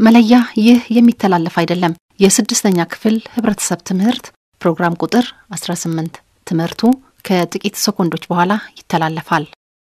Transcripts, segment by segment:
መለያ ይህ የሚተላለፍ አይደለም። የስድስተኛ ክፍል ህብረተሰብ ትምህርት ፕሮግራም ቁጥር 18 ትምህርቱ ከጥቂት ሰኮንዶች በኋላ ይተላለፋል።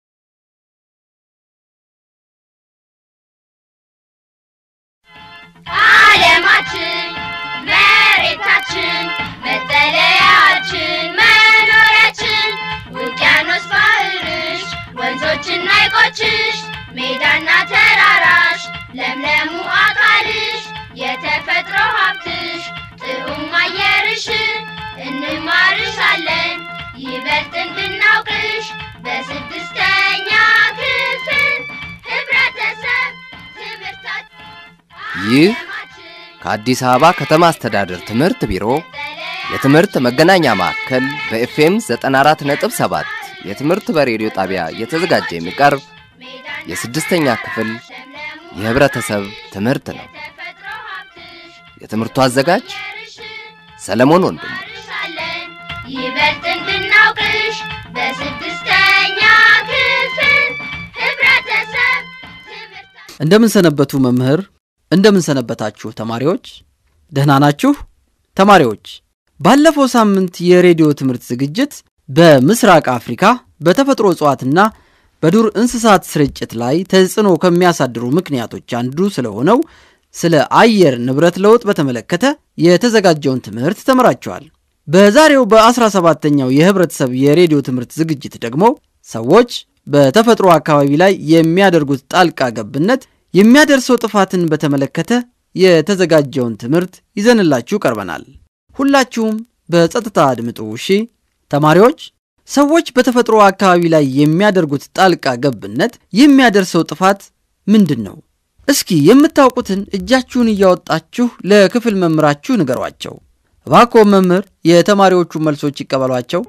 ዓለማችን መሬታችን መጠለያችን መኖሪያችን ውቅያኖስ ባህርሽ ወንዞችና ሐይቆችሽ ሜዳና ተራራሽ ለምለሙ አካልሽ የተፈጥሮ ሀብትሽ ጥዑም አየርሽ እንማርሻለን ይበልጥ እንድናውቅሽ በስድስተኛ ክፍል ህብረተሰብ ትምህርታችን ይህ ከአዲስ አበባ ከተማ አስተዳደር ትምህርት ቢሮ የትምህርት መገናኛ ማዕከል በኤፍኤም 94.7 የትምህርት በሬዲዮ ጣቢያ እየተዘጋጀ የሚቀርብ የስድስተኛ ክፍል የህብረተሰብ ትምህርት ነው። የትምህርቱ አዘጋጅ ሰለሞን ወንድሙ። ይበልጥ እንድናውቅሽ በስድስተኛ ክፍል ህብረተሰብ ትምህርት እንደምን ሰነበቱ መምህር? እንደምን ሰነበታችሁ ተማሪዎች? ደህና ናችሁ? ተማሪዎች ባለፈው ሳምንት የሬዲዮ ትምህርት ዝግጅት በምስራቅ አፍሪካ በተፈጥሮ እጽዋትና በዱር እንስሳት ስርጭት ላይ ተጽዕኖ ከሚያሳድሩ ምክንያቶች አንዱ ስለሆነው ስለ አየር ንብረት ለውጥ በተመለከተ የተዘጋጀውን ትምህርት ተምራችኋል። በዛሬው በ17ኛው የህብረተሰብ የሬዲዮ ትምህርት ዝግጅት ደግሞ ሰዎች በተፈጥሮ አካባቢ ላይ የሚያደርጉት ጣልቃ ገብነት የሚያደርሰው ጥፋትን በተመለከተ የተዘጋጀውን ትምህርት ይዘንላችሁ ቀርበናል። ሁላችሁም በጸጥታ አድምጡ እሺ። ተማሪዎች ሰዎች በተፈጥሮ አካባቢ ላይ የሚያደርጉት ጣልቃ ገብነት የሚያደርሰው ጥፋት ምንድን ነው? እስኪ የምታውቁትን እጃችሁን እያወጣችሁ ለክፍል መምህራችሁ ንገሯቸው። እባክዎ መምህር የተማሪዎቹ መልሶች ይቀበሏቸው።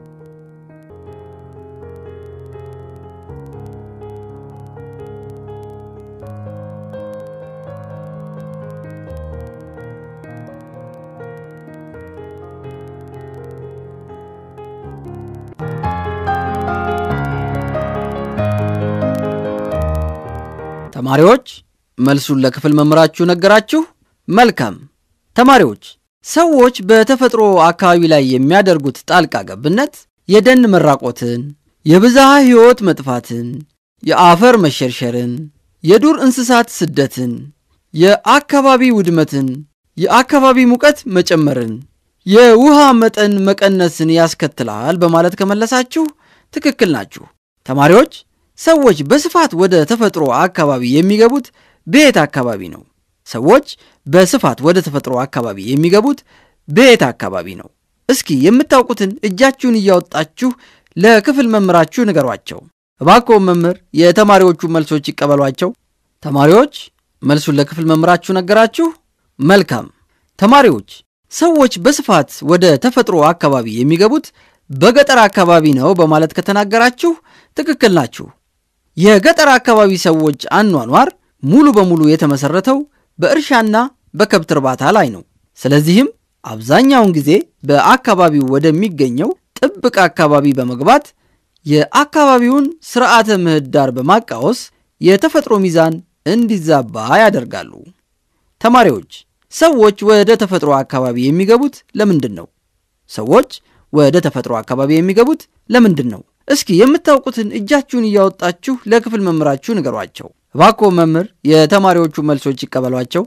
ተማሪዎች መልሱን ለክፍል መምህራችሁ ነገራችሁ? መልካም። ተማሪዎች ሰዎች በተፈጥሮ አካባቢ ላይ የሚያደርጉት ጣልቃ ገብነት የደን መራቆትን፣ የብዝሃ ሕይወት መጥፋትን፣ የአፈር መሸርሸርን፣ የዱር እንስሳት ስደትን፣ የአካባቢ ውድመትን፣ የአካባቢ ሙቀት መጨመርን፣ የውሃ መጠን መቀነስን ያስከትላል በማለት ከመለሳችሁ ትክክል ናችሁ። ተማሪዎች ሰዎች በስፋት ወደ ተፈጥሮ አካባቢ የሚገቡት በየት አካባቢ ነው? ሰዎች በስፋት ወደ ተፈጥሮ አካባቢ የሚገቡት በየት አካባቢ ነው? እስኪ የምታውቁትን እጃችሁን እያወጣችሁ ለክፍል መምህራችሁ ንገሯቸው። እባክዎ መምህር የተማሪዎቹ መልሶች ይቀበሏቸው። ተማሪዎች መልሱን ለክፍል መምህራችሁ ነገራችሁ? መልካም። ተማሪዎች ሰዎች በስፋት ወደ ተፈጥሮ አካባቢ የሚገቡት በገጠር አካባቢ ነው በማለት ከተናገራችሁ ትክክል ናችሁ። የገጠር አካባቢ ሰዎች አኗኗር ሙሉ በሙሉ የተመሰረተው በእርሻና በከብት እርባታ ላይ ነው። ስለዚህም አብዛኛውን ጊዜ በአካባቢው ወደሚገኘው ጥብቅ አካባቢ በመግባት የአካባቢውን ስርዓተ ምህዳር በማቃወስ የተፈጥሮ ሚዛን እንዲዛባ ያደርጋሉ። ተማሪዎች ሰዎች ወደ ተፈጥሮ አካባቢ የሚገቡት ለምንድን ነው? ሰዎች ወደ ተፈጥሮ አካባቢ የሚገቡት ለምንድን ነው? እስኪ የምታውቁትን እጃችሁን እያወጣችሁ ለክፍል መምህራችሁ ንገሯቸው። እባክዎ መምህር የተማሪዎቹ መልሶች ይቀበሏቸው።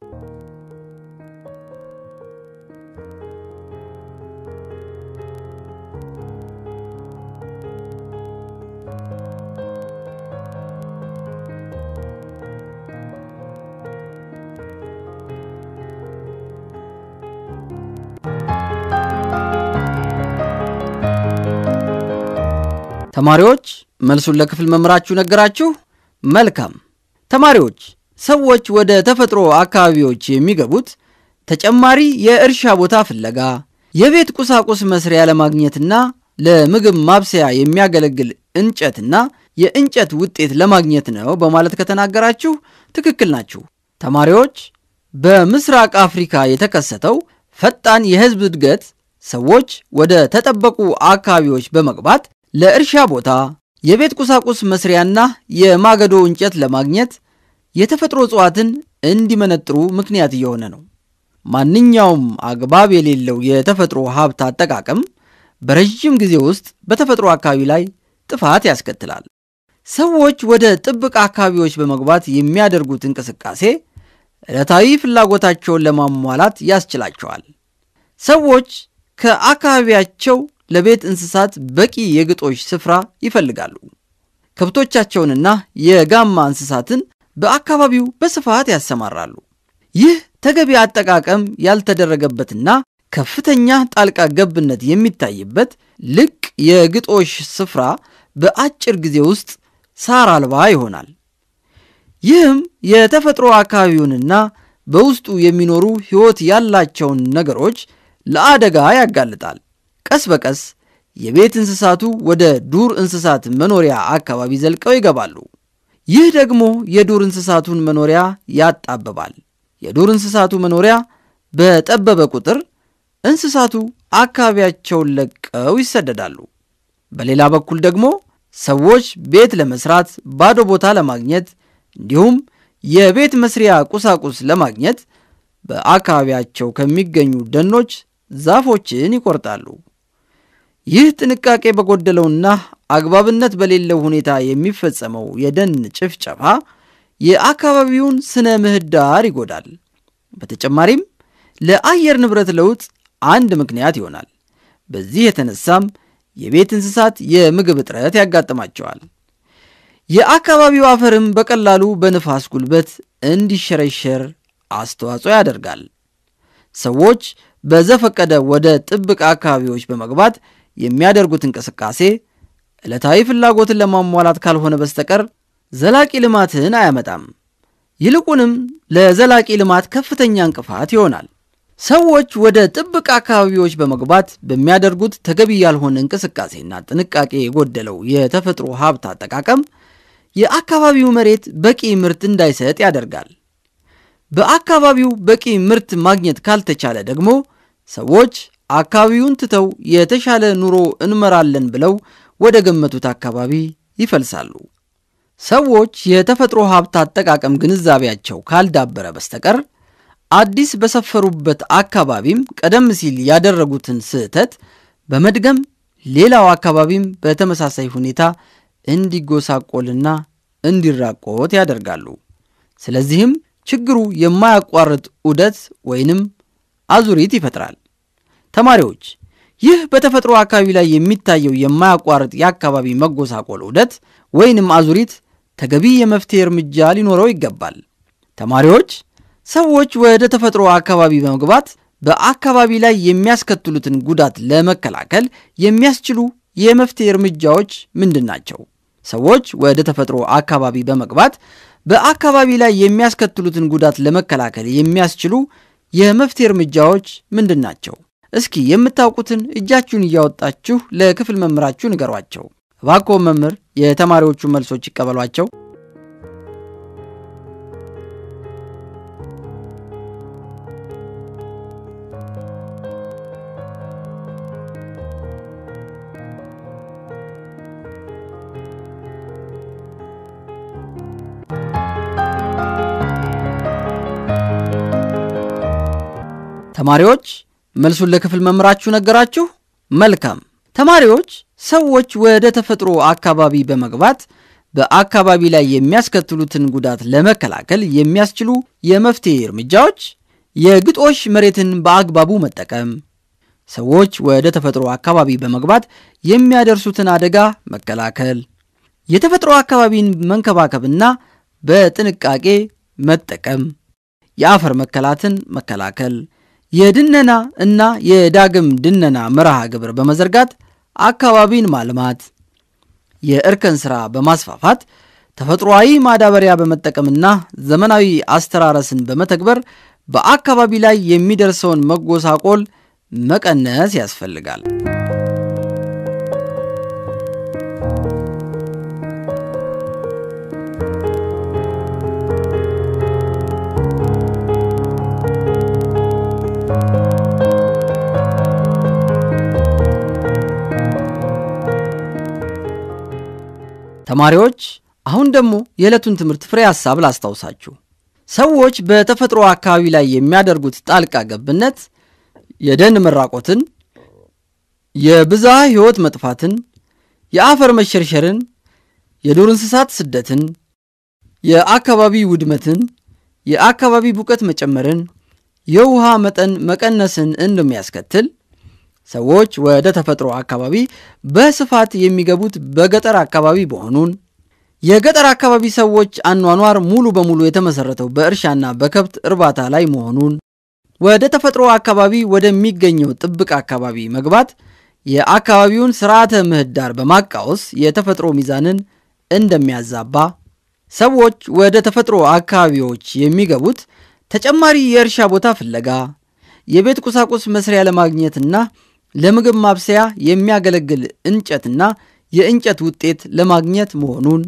ተማሪዎች መልሱን ለክፍል መምህራችሁ ነገራችሁ? መልካም። ተማሪዎች ሰዎች ወደ ተፈጥሮ አካባቢዎች የሚገቡት ተጨማሪ የእርሻ ቦታ ፍለጋ፣ የቤት ቁሳቁስ መስሪያ ለማግኘትና ለምግብ ማብሰያ የሚያገለግል እንጨትና የእንጨት ውጤት ለማግኘት ነው በማለት ከተናገራችሁ ትክክል ናችሁ። ተማሪዎች በምስራቅ አፍሪካ የተከሰተው ፈጣን የሕዝብ እድገት ሰዎች ወደ ተጠበቁ አካባቢዎች በመግባት ለእርሻ ቦታ፣ የቤት ቁሳቁስ መስሪያና የማገዶ እንጨት ለማግኘት የተፈጥሮ እጽዋትን እንዲመነጥሩ ምክንያት እየሆነ ነው። ማንኛውም አግባብ የሌለው የተፈጥሮ ሀብት አጠቃቀም በረዥም ጊዜ ውስጥ በተፈጥሮ አካባቢ ላይ ጥፋት ያስከትላል። ሰዎች ወደ ጥብቅ አካባቢዎች በመግባት የሚያደርጉት እንቅስቃሴ ዕለታዊ ፍላጎታቸውን ለማሟላት ያስችላቸዋል። ሰዎች ከአካባቢያቸው ለቤት እንስሳት በቂ የግጦሽ ስፍራ ይፈልጋሉ። ከብቶቻቸውንና የጋማ እንስሳትን በአካባቢው በስፋት ያሰማራሉ። ይህ ተገቢ አጠቃቀም ያልተደረገበትና ከፍተኛ ጣልቃ ገብነት የሚታይበት ልቅ የግጦሽ ስፍራ በአጭር ጊዜ ውስጥ ሳር አልባ ይሆናል። ይህም የተፈጥሮ አካባቢውንና በውስጡ የሚኖሩ ሕይወት ያላቸውን ነገሮች ለአደጋ ያጋልጣል። ቀስ በቀስ የቤት እንስሳቱ ወደ ዱር እንስሳት መኖሪያ አካባቢ ዘልቀው ይገባሉ። ይህ ደግሞ የዱር እንስሳቱን መኖሪያ ያጣብባል። የዱር እንስሳቱ መኖሪያ በጠበበ ቁጥር እንስሳቱ አካባቢያቸውን ለቀው ይሰደዳሉ። በሌላ በኩል ደግሞ ሰዎች ቤት ለመስራት ባዶ ቦታ ለማግኘት እንዲሁም የቤት መስሪያ ቁሳቁስ ለማግኘት በአካባቢያቸው ከሚገኙ ደኖች ዛፎችን ይቆርጣሉ። ይህ ጥንቃቄ በጎደለውና አግባብነት በሌለው ሁኔታ የሚፈጸመው የደን ጭፍጨፋ የአካባቢውን ስነ ምህዳር ይጎዳል። በተጨማሪም ለአየር ንብረት ለውጥ አንድ ምክንያት ይሆናል። በዚህ የተነሳም የቤት እንስሳት የምግብ እጥረት ያጋጥማቸዋል። የአካባቢው አፈርም በቀላሉ በንፋስ ጉልበት እንዲሸረሸር አስተዋጽኦ ያደርጋል። ሰዎች በዘፈቀደ ወደ ጥብቅ አካባቢዎች በመግባት የሚያደርጉት እንቅስቃሴ ዕለታዊ ፍላጎትን ለማሟላት ካልሆነ በስተቀር ዘላቂ ልማትን አያመጣም። ይልቁንም ለዘላቂ ልማት ከፍተኛ እንቅፋት ይሆናል። ሰዎች ወደ ጥብቅ አካባቢዎች በመግባት በሚያደርጉት ተገቢ ያልሆነ እንቅስቃሴና ጥንቃቄ የጎደለው የተፈጥሮ ሀብት አጠቃቀም የአካባቢው መሬት በቂ ምርት እንዳይሰጥ ያደርጋል። በአካባቢው በቂ ምርት ማግኘት ካልተቻለ ደግሞ ሰዎች አካባቢውን ትተው የተሻለ ኑሮ እንመራለን ብለው ወደ ገመቱት አካባቢ ይፈልሳሉ። ሰዎች የተፈጥሮ ሀብት አጠቃቀም ግንዛቤያቸው ካልዳበረ በስተቀር አዲስ በሰፈሩበት አካባቢም ቀደም ሲል ያደረጉትን ስህተት በመድገም ሌላው አካባቢም በተመሳሳይ ሁኔታ እንዲጎሳቆልና እንዲራቆት ያደርጋሉ። ስለዚህም ችግሩ የማያቋርጥ ዑደት ወይንም አዙሪት ይፈጥራል። ተማሪዎች ይህ በተፈጥሮ አካባቢ ላይ የሚታየው የማያቋርጥ የአካባቢ መጎሳቆል ዑደት ወይንም አዙሪት ተገቢ የመፍትሄ እርምጃ ሊኖረው ይገባል። ተማሪዎች ሰዎች ወደ ተፈጥሮ አካባቢ በመግባት በአካባቢ ላይ የሚያስከትሉትን ጉዳት ለመከላከል የሚያስችሉ የመፍትሄ እርምጃዎች ምንድን ናቸው? ሰዎች ወደ ተፈጥሮ አካባቢ በመግባት በአካባቢ ላይ የሚያስከትሉትን ጉዳት ለመከላከል የሚያስችሉ የመፍትሄ እርምጃዎች ምንድን ናቸው? እስኪ የምታውቁትን እጃችሁን እያወጣችሁ ለክፍል መምህራችሁ ንገሯቸው። እባክዎ መምህር የተማሪዎቹን መልሶች ይቀበሏቸው። ተማሪዎች መልሱን ለክፍል መምህራችሁ ነገራችሁ? መልካም። ተማሪዎች ሰዎች ወደ ተፈጥሮ አካባቢ በመግባት በአካባቢ ላይ የሚያስከትሉትን ጉዳት ለመከላከል የሚያስችሉ የመፍትሄ እርምጃዎች የግጦሽ መሬትን በአግባቡ መጠቀም፣ ሰዎች ወደ ተፈጥሮ አካባቢ በመግባት የሚያደርሱትን አደጋ መከላከል፣ የተፈጥሮ አካባቢን መንከባከብና በጥንቃቄ መጠቀም፣ የአፈር መከላትን መከላከል የድነና እና የዳግም ድነና መርሃ ግብር በመዘርጋት አካባቢን ማልማት፣ የእርከን ሥራ በማስፋፋት ተፈጥሯዊ ማዳበሪያ በመጠቀምና ዘመናዊ አስተራረስን በመተግበር በአካባቢ ላይ የሚደርሰውን መጎሳቆል መቀነስ ያስፈልጋል። ተማሪዎች አሁን ደግሞ የዕለቱን ትምህርት ፍሬ ሐሳብ ላስታውሳችሁ። ሰዎች በተፈጥሮ አካባቢ ላይ የሚያደርጉት ጣልቃ ገብነት የደን መራቆትን፣ የብዝሃ ሕይወት መጥፋትን፣ የአፈር መሸርሸርን፣ የዱር እንስሳት ስደትን፣ የአካባቢ ውድመትን፣ የአካባቢ ሙቀት መጨመርን፣ የውሃ መጠን መቀነስን እንደሚያስከትል ሰዎች ወደ ተፈጥሮ አካባቢ በስፋት የሚገቡት በገጠር አካባቢ መሆኑን የገጠር አካባቢ ሰዎች አኗኗር ሙሉ በሙሉ የተመሰረተው በእርሻና በከብት እርባታ ላይ መሆኑን ወደ ተፈጥሮ አካባቢ ወደሚገኘው ጥብቅ አካባቢ መግባት የአካባቢውን ስርዓተ ምህዳር በማቃወስ የተፈጥሮ ሚዛንን እንደሚያዛባ ሰዎች ወደ ተፈጥሮ አካባቢዎች የሚገቡት ተጨማሪ የእርሻ ቦታ ፍለጋ የቤት ቁሳቁስ መስሪያ ለማግኘትና ለምግብ ማብሰያ የሚያገለግል እንጨትና የእንጨት ውጤት ለማግኘት መሆኑን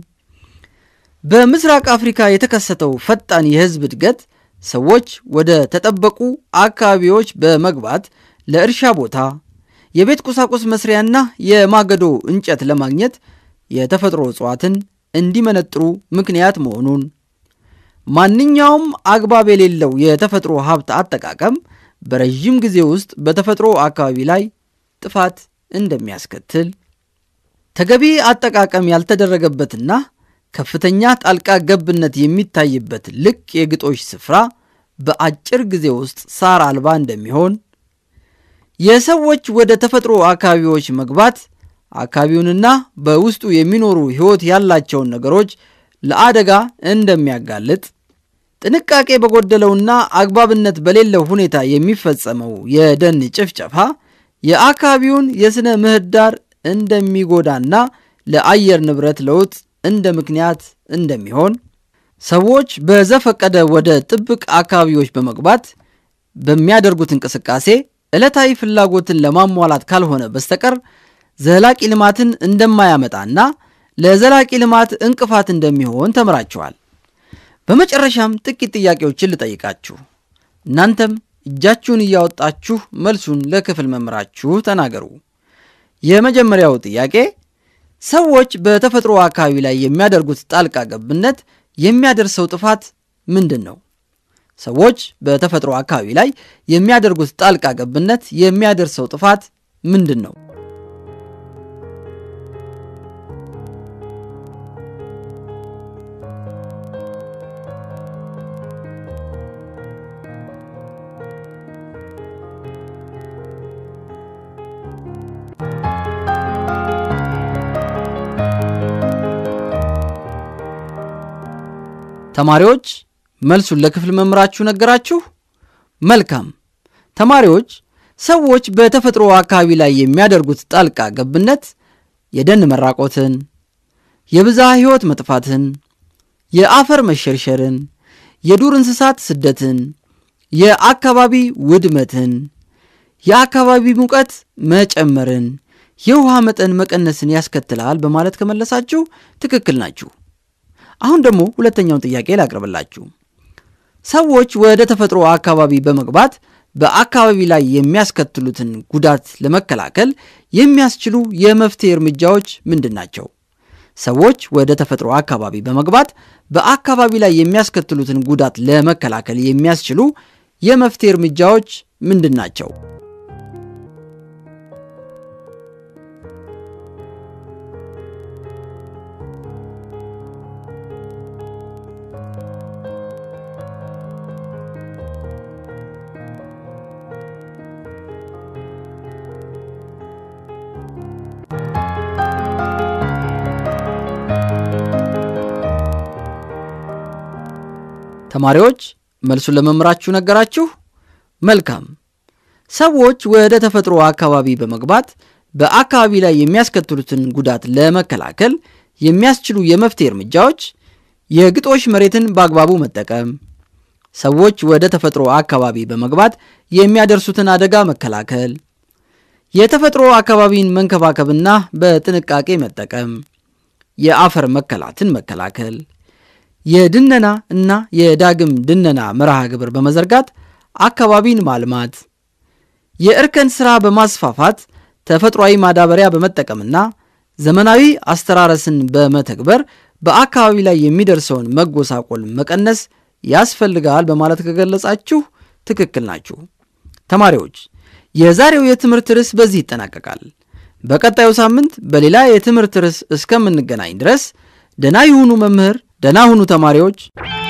በምስራቅ አፍሪካ የተከሰተው ፈጣን የህዝብ እድገት ሰዎች ወደ ተጠበቁ አካባቢዎች በመግባት ለእርሻ ቦታ የቤት ቁሳቁስ መስሪያና የማገዶ እንጨት ለማግኘት የተፈጥሮ እጽዋትን እንዲመነጥሩ ምክንያት መሆኑን ማንኛውም አግባብ የሌለው የተፈጥሮ ሀብት አጠቃቀም በረዥም ጊዜ ውስጥ በተፈጥሮ አካባቢ ላይ ጥፋት እንደሚያስከትል ተገቢ አጠቃቀም ያልተደረገበትና ከፍተኛ ጣልቃ ገብነት የሚታይበት ልቅ የግጦሽ ስፍራ በአጭር ጊዜ ውስጥ ሳር አልባ እንደሚሆን የሰዎች ወደ ተፈጥሮ አካባቢዎች መግባት አካባቢውንና በውስጡ የሚኖሩ ሕይወት ያላቸውን ነገሮች ለአደጋ እንደሚያጋልጥ ጥንቃቄ በጎደለውና አግባብነት በሌለው ሁኔታ የሚፈጸመው የደን ጭፍጨፋ የአካባቢውን የሥነ ምህዳር እንደሚጎዳና ለአየር ንብረት ለውጥ እንደ ምክንያት እንደሚሆን ሰዎች በዘፈቀደ ወደ ጥብቅ አካባቢዎች በመግባት በሚያደርጉት እንቅስቃሴ ዕለታዊ ፍላጎትን ለማሟላት ካልሆነ በስተቀር ዘላቂ ልማትን እንደማያመጣና ለዘላቂ ልማት እንቅፋት እንደሚሆን ተምራችኋል። በመጨረሻም ጥቂት ጥያቄዎችን ልጠይቃችሁ። እናንተም እጃችሁን እያወጣችሁ መልሱን ለክፍል መምህራችሁ ተናገሩ። የመጀመሪያው ጥያቄ ሰዎች በተፈጥሮ አካባቢ ላይ የሚያደርጉት ጣልቃ ገብነት የሚያደርሰው ጥፋት ምንድን ነው? ሰዎች በተፈጥሮ አካባቢ ላይ የሚያደርጉት ጣልቃ ገብነት የሚያደርሰው ጥፋት ምንድን ነው? ተማሪዎች መልሱን ለክፍል መምህራችሁ ነገራችሁ? መልካም። ተማሪዎች ሰዎች በተፈጥሮ አካባቢ ላይ የሚያደርጉት ጣልቃ ገብነት የደን መራቆትን፣ የብዝሃ ሕይወት መጥፋትን፣ የአፈር መሸርሸርን፣ የዱር እንስሳት ስደትን፣ የአካባቢ ውድመትን፣ የአካባቢ ሙቀት መጨመርን፣ የውሃ መጠን መቀነስን ያስከትላል በማለት ከመለሳችሁ ትክክል ናችሁ። አሁን ደግሞ ሁለተኛውን ጥያቄ ላቅርብላችሁ። ሰዎች ወደ ተፈጥሮ አካባቢ በመግባት በአካባቢ ላይ የሚያስከትሉትን ጉዳት ለመከላከል የሚያስችሉ የመፍትሄ እርምጃዎች ምንድን ናቸው? ሰዎች ወደ ተፈጥሮ አካባቢ በመግባት በአካባቢ ላይ የሚያስከትሉትን ጉዳት ለመከላከል የሚያስችሉ የመፍትሄ እርምጃዎች ምንድን ናቸው? ተማሪዎች መልሱን ለመምህራችሁ ነገራችሁ? መልካም። ሰዎች ወደ ተፈጥሮ አካባቢ በመግባት በአካባቢ ላይ የሚያስከትሉትን ጉዳት ለመከላከል የሚያስችሉ የመፍትሄ እርምጃዎች የግጦሽ መሬትን በአግባቡ መጠቀም፣ ሰዎች ወደ ተፈጥሮ አካባቢ በመግባት የሚያደርሱትን አደጋ መከላከል፣ የተፈጥሮ አካባቢን መንከባከብና በጥንቃቄ መጠቀም፣ የአፈር መከላትን መከላከል የድነና እና የዳግም ድነና መርሃ ግብር በመዘርጋት አካባቢን ማልማት፣ የእርከን ሥራ በማስፋፋት ተፈጥሯዊ ማዳበሪያ በመጠቀምና ዘመናዊ አስተራረስን በመተግበር በአካባቢ ላይ የሚደርሰውን መጎሳቆል መቀነስ ያስፈልጋል በማለት ከገለጻችሁ ትክክል ናችሁ። ተማሪዎች የዛሬው የትምህርት ርዕስ በዚህ ይጠናቀቃል። በቀጣዩ ሳምንት በሌላ የትምህርት ርዕስ እስከምንገናኝ ድረስ ደና ይሁኑ መምህር፣ ደና ሁኑ ተማሪዎች።